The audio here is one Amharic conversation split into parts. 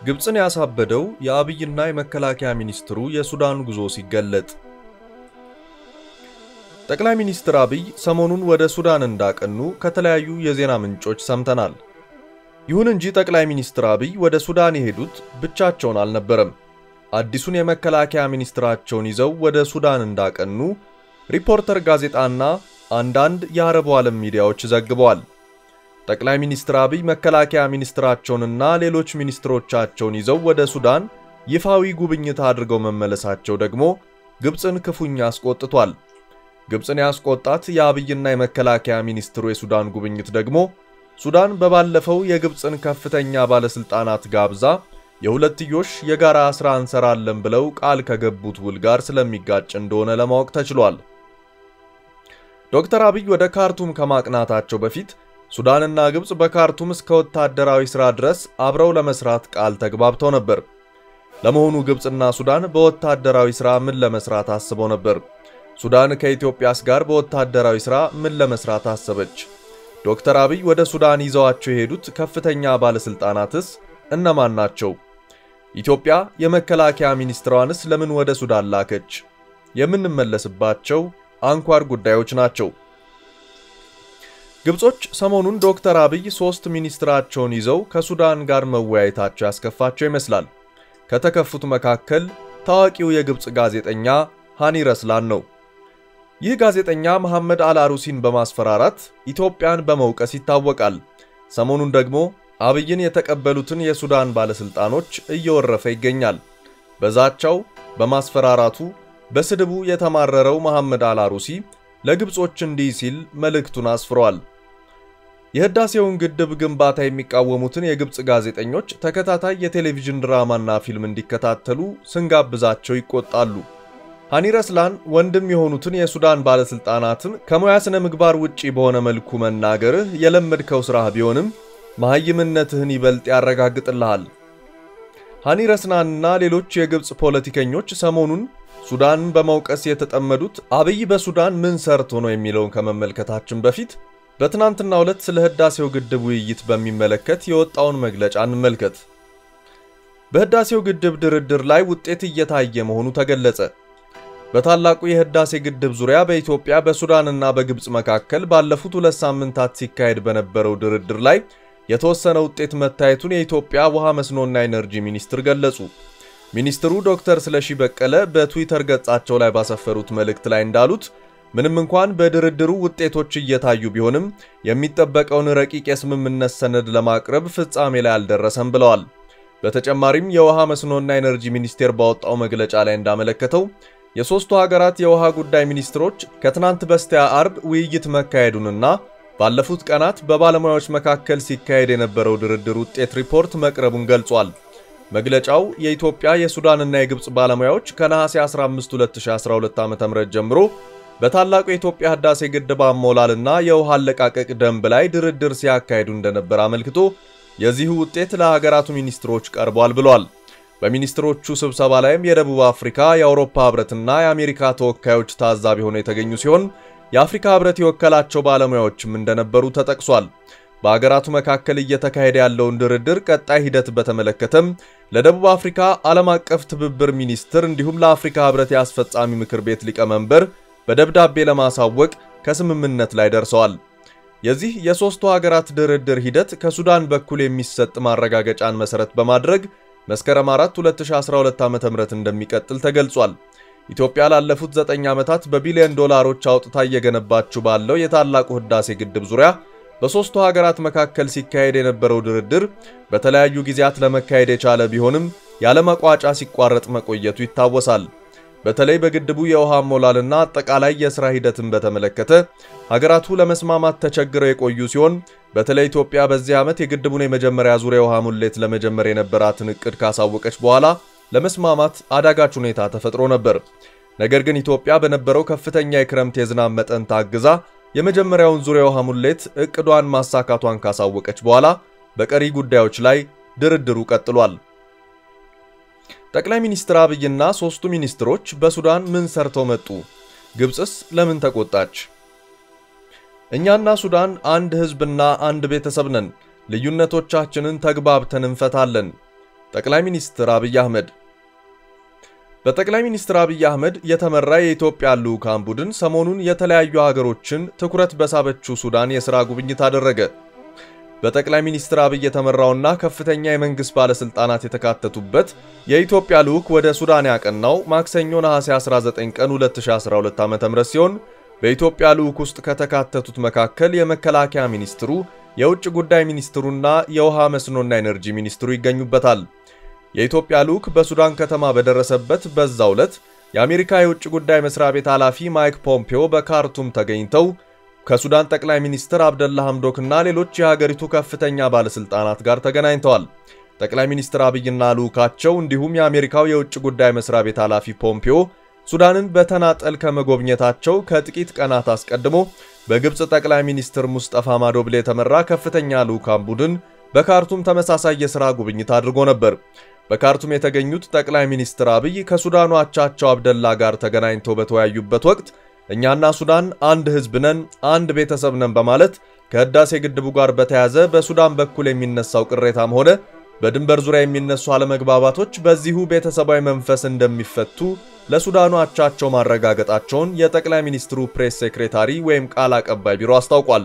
ግብፅን ያሳበደው የአብይና የመከላከያ ሚኒስትሩ የሱዳን ጉዞ ሲገለጥ ጠቅላይ ሚኒስትር አብይ ሰሞኑን ወደ ሱዳን እንዳቀኑ ከተለያዩ የዜና ምንጮች ሰምተናል። ይሁን እንጂ ጠቅላይ ሚኒስትር አብይ ወደ ሱዳን የሄዱት ብቻቸውን አልነበረም። አዲሱን የመከላከያ ሚኒስትራቸውን ይዘው ወደ ሱዳን እንዳቀኑ ሪፖርተር ጋዜጣና አንዳንድ የአረቡ ዓለም ሚዲያዎች ዘግበዋል። ጠቅላይ ሚኒስትር አብይ መከላከያ ሚኒስትራቸውንና ሌሎች ሚኒስትሮቻቸውን ይዘው ወደ ሱዳን ይፋዊ ጉብኝት አድርገው መመለሳቸው ደግሞ ግብፅን ክፉኛ አስቆጥቷል። ግብፅን ያስቆጣት የአብይና የመከላከያ ሚኒስትሩ የሱዳን ጉብኝት ደግሞ ሱዳን በባለፈው የግብፅን ከፍተኛ ባለስልጣናት ጋብዛ የሁለትዮሽ የጋራ ሥራ እንሰራለን ብለው ቃል ከገቡት ውል ጋር ስለሚጋጭ እንደሆነ ለማወቅ ተችሏል። ዶክተር አብይ ወደ ካርቱም ከማቅናታቸው በፊት ሱዳንና ግብፅ በካርቱም እስከ ወታደራዊ ሥራ ድረስ አብረው ለመስራት ቃል ተግባብተው ነበር። ለመሆኑ ግብፅና ሱዳን በወታደራዊ ሥራ ምን ለመስራት አስበው ነበር? ሱዳን ከኢትዮጵያስ ጋር በወታደራዊ ሥራ ምን ለመስራት አሰበች? ዶክተር አብይ ወደ ሱዳን ይዘዋቸው የሄዱት ከፍተኛ ባለስልጣናትስ እነማን ናቸው? ኢትዮጵያ የመከላከያ ሚኒስትሯንስ ለምን ወደ ሱዳን ላከች? የምንመለስባቸው አንኳር ጉዳዮች ናቸው። ግብጾች ሰሞኑን ዶክተር አብይ ሶስት ሚኒስትራቸውን ይዘው ከሱዳን ጋር መወያየታቸው ያስከፋቸው ይመስላል። ከተከፉት መካከል ታዋቂው የግብፅ ጋዜጠኛ ሃኒ ረስላን ነው። ይህ ጋዜጠኛ መሐመድ አልአሩሲን በማስፈራራት ኢትዮጵያን በመውቀስ ይታወቃል። ሰሞኑን ደግሞ አብይን የተቀበሉትን የሱዳን ባለስልጣኖች እየወረፈ ይገኛል። በዛቻው፣ በማስፈራራቱ፣ በስድቡ የተማረረው መሐመድ አልአሩሲ ለግብጾች እንዲህ ሲል መልእክቱን አስፍሯል። የህዳሴውን ግድብ ግንባታ የሚቃወሙትን የግብፅ ጋዜጠኞች ተከታታይ የቴሌቪዥን ድራማና ፊልም እንዲከታተሉ ስንጋብዛቸው ይቆጣሉ። ሃኒ ረስላን ወንድም የሆኑትን የሱዳን ባለስልጣናትን ከሙያ ስነ ምግባር ውጪ በሆነ መልኩ መናገርህ የለመድከው ስራህ ቢሆንም መሐይምነትህን ይበልጥ ያረጋግጥልሃል። ሃኒ ረስላንና ሌሎች የግብፅ ፖለቲከኞች ሰሞኑን ሱዳንን በመውቀስ የተጠመዱት አብይ በሱዳን ምን ሰርቶ ነው የሚለውን ከመመልከታችን በፊት በትናንትናው ዕለት ስለ ህዳሴው ግድብ ውይይት በሚመለከት የወጣውን መግለጫ እንመልከት። በህዳሴው ግድብ ድርድር ላይ ውጤት እየታየ መሆኑ ተገለጸ። በታላቁ የህዳሴ ግድብ ዙሪያ በኢትዮጵያ በሱዳንና በግብፅ መካከል ባለፉት ሁለት ሳምንታት ሲካሄድ በነበረው ድርድር ላይ የተወሰነ ውጤት መታየቱን የኢትዮጵያ ውሃ መስኖና ኢነርጂ ሚኒስትር ገለጹ። ሚኒስትሩ ዶክተር ስለሺ በቀለ በትዊተር ገጻቸው ላይ ባሰፈሩት መልእክት ላይ እንዳሉት ምንም እንኳን በድርድሩ ውጤቶች እየታዩ ቢሆንም የሚጠበቀውን ረቂቅ የስምምነት ሰነድ ለማቅረብ ፍጻሜ ላይ አልደረሰም ብለዋል። በተጨማሪም የውሃ መስኖና ኢነርጂ ሚኒስቴር ባወጣው መግለጫ ላይ እንዳመለከተው የሦስቱ ሀገራት የውሃ ጉዳይ ሚኒስትሮች ከትናንት በስቲያ አርብ ውይይት መካሄዱንና ባለፉት ቀናት በባለሙያዎች መካከል ሲካሄድ የነበረው ድርድር ውጤት ሪፖርት መቅረቡን ገልጿል። መግለጫው የኢትዮጵያ የሱዳንና የግብፅ ባለሙያዎች ከነሐሴ 15 2012 ዓ.ም ጀምሮ በታላቁ የኢትዮጵያ ህዳሴ ግድብ አሞላልና የውሃ አለቃቀቅ ደንብ ላይ ድርድር ሲያካሂዱ እንደነበር አመልክቶ የዚሁ ውጤት ለሀገራቱ ሚኒስትሮች ቀርቧል ብሏል። በሚኒስትሮቹ ስብሰባ ላይም የደቡብ አፍሪካ፣ የአውሮፓ ህብረትና የአሜሪካ ተወካዮች ታዛቢ ሆነው የተገኙ ሲሆን የአፍሪካ ህብረት የወከላቸው ባለሙያዎችም እንደነበሩ ተጠቅሷል። በሀገራቱ መካከል እየተካሄደ ያለውን ድርድር ቀጣይ ሂደት በተመለከተም ለደቡብ አፍሪካ ዓለም አቀፍ ትብብር ሚኒስትር እንዲሁም ለአፍሪካ ህብረት የአስፈጻሚ ምክር ቤት ሊቀመንበር በደብዳቤ ለማሳወቅ ከስምምነት ላይ ደርሰዋል። የዚህ የሦስቱ ሀገራት ድርድር ሂደት ከሱዳን በኩል የሚሰጥ ማረጋገጫን መሠረት በማድረግ መስከረም 4 2012 ዓ.ም እንደሚቀጥል ተገልጿል። ኢትዮጵያ ላለፉት 9 ዓመታት በቢሊዮን ዶላሮች አውጥታ እየገነባችው ባለው የታላቁ ህዳሴ ግድብ ዙሪያ በሦስቱ ሀገራት መካከል ሲካሄድ የነበረው ድርድር በተለያዩ ጊዜያት ለመካሄድ የቻለ ቢሆንም ያለመቋጫ ሲቋረጥ መቆየቱ ይታወሳል። በተለይ በግድቡ የውሃ ሞላልና አጠቃላይ የሥራ ሂደትን በተመለከተ ሀገራቱ ለመስማማት ተቸግረው የቆዩ ሲሆን በተለይ ኢትዮጵያ በዚህ ዓመት የግድቡን የመጀመሪያ ዙር የውሃ ሙሌት ለመጀመር የነበራትን ዕቅድ ካሳወቀች በኋላ ለመስማማት አዳጋች ሁኔታ ተፈጥሮ ነበር። ነገር ግን ኢትዮጵያ በነበረው ከፍተኛ የክረምት የዝናብ መጠን ታግዛ የመጀመሪያውን ዙር የውሃ ሙሌት ዕቅዷን ማሳካቷን ካሳወቀች በኋላ በቀሪ ጉዳዮች ላይ ድርድሩ ቀጥሏል። ጠቅላይ ሚኒስትር አብይና ሦስቱ ሚኒስትሮች በሱዳን ምን ሰርተው መጡ? ግብፅስ ለምን ተቆጣች? እኛና ሱዳን አንድ ሕዝብና አንድ ቤተሰብ ነን። ልዩነቶቻችንን ተግባብተን እንፈታለን። ጠቅላይ ሚኒስትር አብይ አህመድ በጠቅላይ ሚኒስትር አብይ አህመድ የተመራ የኢትዮጵያ ልዑካን ቡድን ሰሞኑን የተለያዩ ሀገሮችን ትኩረት በሳበችው ሱዳን የሥራ ጉብኝት አደረገ። በጠቅላይ ሚኒስትር አብይ የተመራውና ከፍተኛ የመንግሥት ባለሥልጣናት የተካተቱበት የኢትዮጵያ ልዑክ ወደ ሱዳን ያቀናው ማክሰኞ ነሐሴ 19 ቀን 2012 ዓ.ም ሲሆን በኢትዮጵያ ልዑክ ውስጥ ከተካተቱት መካከል የመከላከያ ሚኒስትሩ፣ የውጭ ጉዳይ ሚኒስትሩና የውሃ መስኖና ኤነርጂ ሚኒስትሩ ይገኙበታል። የኢትዮጵያ ልዑክ በሱዳን ከተማ በደረሰበት በዛው ዕለት የአሜሪካ የውጭ ጉዳይ መስሪያ ቤት ኃላፊ ማይክ ፖምፒዮ በካርቱም ተገኝተው ከሱዳን ጠቅላይ ሚኒስትር አብደላ ሐምዶክና ሌሎች የሀገሪቱ ከፍተኛ ባለሥልጣናት ጋር ተገናኝተዋል። ጠቅላይ ሚኒስትር አብይና ልዑካቸው እንዲሁም የአሜሪካው የውጭ ጉዳይ መስሪያ ቤት ኃላፊ ፖምፒዮ ሱዳንን በተናጠል ከመጎብኘታቸው ከጥቂት ቀናት አስቀድሞ በግብፅ ጠቅላይ ሚኒስትር ሙስጠፋ ማዶብሌ የተመራ ከፍተኛ ልዑካን ቡድን በካርቱም ተመሳሳይ የሥራ ጉብኝት አድርጎ ነበር። በካርቱም የተገኙት ጠቅላይ ሚኒስትር አብይ ከሱዳኑ አቻቸው አብደላ ጋር ተገናኝተው በተወያዩበት ወቅት እኛና ሱዳን አንድ ሕዝብ ነን፣ አንድ ቤተሰብ ነን በማለት ከህዳሴ ግድቡ ጋር በተያያዘ በሱዳን በኩል የሚነሳው ቅሬታም ሆነ በድንበር ዙሪያ የሚነሱ አለመግባባቶች በዚሁ ቤተሰባዊ መንፈስ እንደሚፈቱ ለሱዳኑ አቻቸው ማረጋገጣቸውን የጠቅላይ ሚኒስትሩ ፕሬስ ሴክሬታሪ ወይም ቃል አቀባይ ቢሮ አስታውቋል።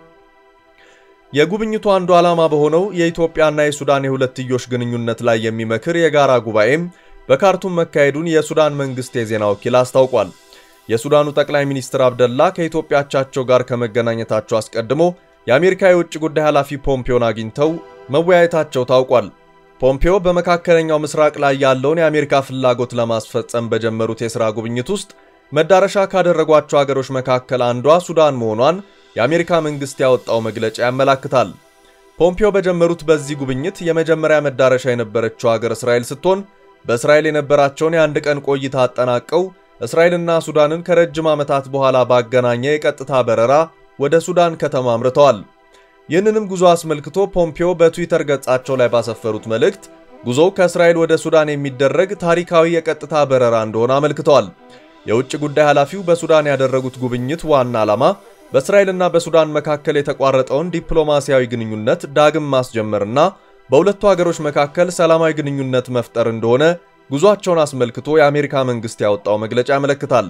የጉብኝቱ አንዱ ዓላማ በሆነው የኢትዮጵያና የሱዳን የሁለትዮሽ ግንኙነት ላይ የሚመክር የጋራ ጉባኤም በካርቱም መካሄዱን የሱዳን መንግስት የዜና ወኪል አስታውቋል። የሱዳኑ ጠቅላይ ሚኒስትር አብደላ ከኢትዮጵያ አቻቸው ጋር ከመገናኘታቸው አስቀድሞ የአሜሪካ የውጭ ጉዳይ ኃላፊ ፖምፒዮን አግኝተው መወያየታቸው ታውቋል። ፖምፒዮ በመካከለኛው ምስራቅ ላይ ያለውን የአሜሪካ ፍላጎት ለማስፈጸም በጀመሩት የሥራ ጉብኝት ውስጥ መዳረሻ ካደረጓቸው አገሮች መካከል አንዷ ሱዳን መሆኗን የአሜሪካ መንግስት ያወጣው መግለጫ ያመላክታል። ፖምፒዮ በጀመሩት በዚህ ጉብኝት የመጀመሪያ መዳረሻ የነበረችው ሀገር እስራኤል ስትሆን በእስራኤል የነበራቸውን የአንድ ቀን ቆይታ አጠናቀው እስራኤልና ሱዳንን ከረጅም ዓመታት በኋላ ባገናኘ የቀጥታ በረራ ወደ ሱዳን ከተማ አምርተዋል። ይህንንም ጉዞ አስመልክቶ ፖምፒዮ በትዊተር ገጻቸው ላይ ባሰፈሩት መልእክት ጉዞው ከእስራኤል ወደ ሱዳን የሚደረግ ታሪካዊ የቀጥታ በረራ እንደሆነ አመልክተዋል። የውጭ ጉዳይ ኃላፊው በሱዳን ያደረጉት ጉብኝት ዋና ዓላማ በእስራኤልና በሱዳን መካከል የተቋረጠውን ዲፕሎማሲያዊ ግንኙነት ዳግም ማስጀመርና በሁለቱ ሀገሮች መካከል ሰላማዊ ግንኙነት መፍጠር እንደሆነ ጉዟቸውን አስመልክቶ የአሜሪካ መንግስት ያወጣው መግለጫ ያመለክታል።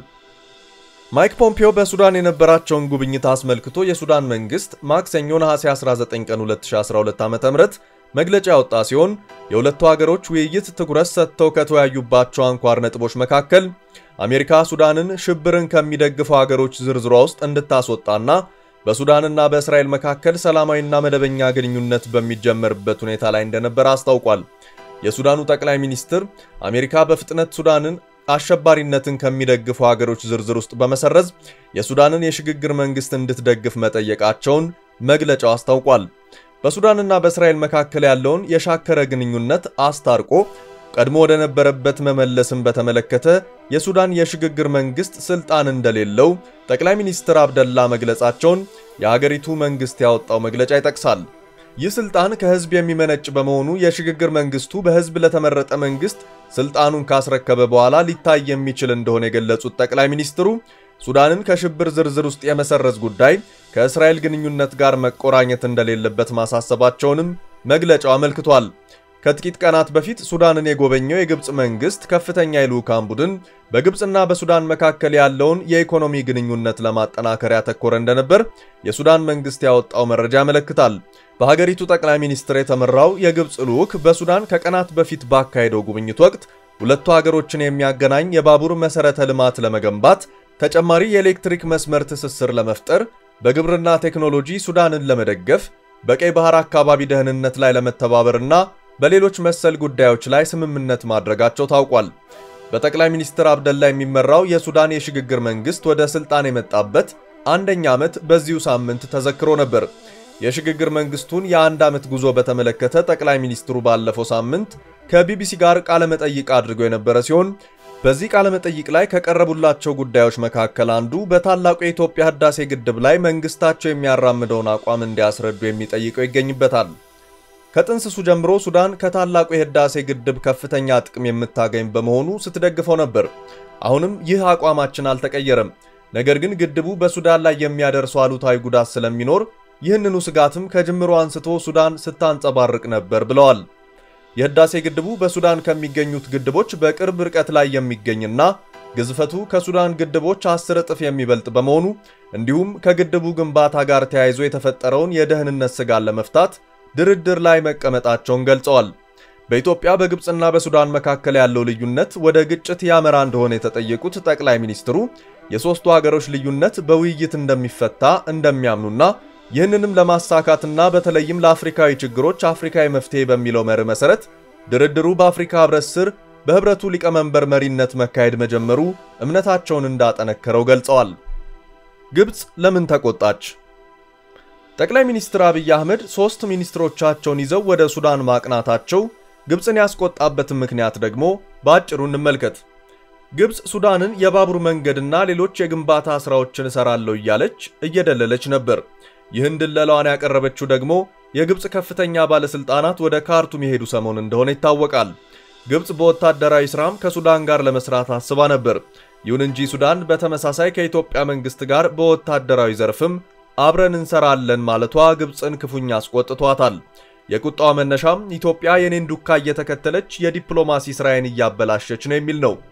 ማይክ ፖምፒዮ በሱዳን የነበራቸውን ጉብኝት አስመልክቶ የሱዳን መንግስት ማክሰኞ ነሐሴ 19 ቀን 2012 ዓ.ም መግለጫ ያወጣ ሲሆን የሁለቱ ሀገሮች ውይይት ትኩረት ሰጥተው ከተወያዩባቸው አንኳር ነጥቦች መካከል አሜሪካ ሱዳንን ሽብርን ከሚደግፉ ሀገሮች ዝርዝሯ ውስጥ እንድታስወጣና በሱዳንና በእስራኤል መካከል ሰላማዊና መደበኛ ግንኙነት በሚጀመርበት ሁኔታ ላይ እንደነበር አስታውቋል። የሱዳኑ ጠቅላይ ሚኒስትር አሜሪካ በፍጥነት ሱዳንን አሸባሪነትን ከሚደግፉ ሀገሮች ዝርዝር ውስጥ በመሰረዝ የሱዳንን የሽግግር መንግስት እንድትደግፍ መጠየቃቸውን መግለጫው አስታውቋል። በሱዳንና በእስራኤል መካከል ያለውን የሻከረ ግንኙነት አስታርቆ ቀድሞ ወደ ነበረበት መመለስን በተመለከተ የሱዳን የሽግግር መንግስት ስልጣን እንደሌለው ጠቅላይ ሚኒስትር አብደላ መግለጻቸውን የሀገሪቱ መንግስት ያወጣው መግለጫ ይጠቅሳል። ይህ ስልጣን ከህዝብ የሚመነጭ በመሆኑ የሽግግር መንግስቱ በህዝብ ለተመረጠ መንግስት ስልጣኑን ካስረከበ በኋላ ሊታይ የሚችል እንደሆነ የገለጹት ጠቅላይ ሚኒስትሩ ሱዳንን ከሽብር ዝርዝር ውስጥ የመሰረዝ ጉዳይ ከእስራኤል ግንኙነት ጋር መቆራኘት እንደሌለበት ማሳሰባቸውንም መግለጫው አመልክቷል። ከጥቂት ቀናት በፊት ሱዳንን የጎበኘው የግብፅ መንግስት ከፍተኛ የልዑካን ቡድን በግብፅና በሱዳን መካከል ያለውን የኢኮኖሚ ግንኙነት ለማጠናከር ያተኮረ እንደነበር የሱዳን መንግስት ያወጣው መረጃ ያመለክታል። በሀገሪቱ ጠቅላይ ሚኒስትር የተመራው የግብፅ ልዑክ በሱዳን ከቀናት በፊት ባካሄደው ጉብኝት ወቅት ሁለቱ ሀገሮችን የሚያገናኝ የባቡር መሰረተ ልማት ለመገንባት፣ ተጨማሪ የኤሌክትሪክ መስመር ትስስር ለመፍጠር፣ በግብርና ቴክኖሎጂ ሱዳንን ለመደገፍ፣ በቀይ ባህር አካባቢ ደህንነት ላይ ለመተባበርና በሌሎች መሰል ጉዳዮች ላይ ስምምነት ማድረጋቸው ታውቋል። በጠቅላይ ሚኒስትር አብደላ የሚመራው የሱዳን የሽግግር መንግስት ወደ ስልጣን የመጣበት አንደኛ ዓመት በዚሁ ሳምንት ተዘክሮ ነበር። የሽግግር መንግስቱን የአንድ ዓመት ጉዞ በተመለከተ ጠቅላይ ሚኒስትሩ ባለፈው ሳምንት ከቢቢሲ ጋር ቃለመጠይቅ አድርገው የነበረ ሲሆን በዚህ ቃለመጠይቅ ላይ ከቀረቡላቸው ጉዳዮች መካከል አንዱ በታላቁ የኢትዮጵያ ህዳሴ ግድብ ላይ መንግስታቸው የሚያራምደውን አቋም እንዲያስረዱ የሚጠይቀው ይገኝበታል። ከጥንስሱ ጀምሮ ሱዳን ከታላቁ የህዳሴ ግድብ ከፍተኛ ጥቅም የምታገኝ በመሆኑ ስትደግፈው ነበር። አሁንም ይህ አቋማችን አልተቀየረም። ነገር ግን ግድቡ በሱዳን ላይ የሚያደርሰው አሉታዊ ጉዳት ስለሚኖር ይህንኑ ስጋትም ከጅምሮ አንስቶ ሱዳን ስታንጸባርቅ ነበር ብለዋል። የህዳሴ ግድቡ በሱዳን ከሚገኙት ግድቦች በቅርብ ርቀት ላይ የሚገኝና ግዝፈቱ ከሱዳን ግድቦች አስር እጥፍ የሚበልጥ በመሆኑ እንዲሁም ከግድቡ ግንባታ ጋር ተያይዞ የተፈጠረውን የደህንነት ስጋት ለመፍታት ድርድር ላይ መቀመጣቸውን ገልጸዋል። በኢትዮጵያ በግብፅና በሱዳን መካከል ያለው ልዩነት ወደ ግጭት ያመራ እንደሆነ የተጠየቁት ጠቅላይ ሚኒስትሩ የሦስቱ ሀገሮች ልዩነት በውይይት እንደሚፈታ እንደሚያምኑና ይህንንም ለማሳካትና በተለይም ለአፍሪካዊ ችግሮች አፍሪካዊ መፍትሄ በሚለው መርህ መሰረት ድርድሩ በአፍሪካ ህብረት ስር በህብረቱ ሊቀመንበር መሪነት መካሄድ መጀመሩ እምነታቸውን እንዳጠነከረው ገልጸዋል። ግብፅ ለምን ተቆጣች? ጠቅላይ ሚኒስትር አብይ አህመድ ሦስት ሚኒስትሮቻቸውን ይዘው ወደ ሱዳን ማቅናታቸው ግብፅን ያስቆጣበትን ምክንያት ደግሞ በአጭሩ እንመልከት። ግብፅ ሱዳንን የባቡር መንገድና ሌሎች የግንባታ ሥራዎችን እሰራለሁ እያለች እየደለለች ነበር። ይህን ድለላዋን ያቀረበችው ደግሞ የግብፅ ከፍተኛ ባለሥልጣናት ወደ ካርቱም የሄዱ ሰሞን እንደሆነ ይታወቃል። ግብፅ በወታደራዊ ሥራም ከሱዳን ጋር ለመስራት አስባ ነበር። ይሁን እንጂ ሱዳን በተመሳሳይ ከኢትዮጵያ መንግሥት ጋር በወታደራዊ ዘርፍም አብረን እንሰራለን ማለቷ ግብፅን ክፉኛ አስቆጥቷታል። የቁጣዋ መነሻም ኢትዮጵያ የኔን ዱካ እየተከተለች የዲፕሎማሲ ሥራዬን እያበላሸች ነው የሚል ነው።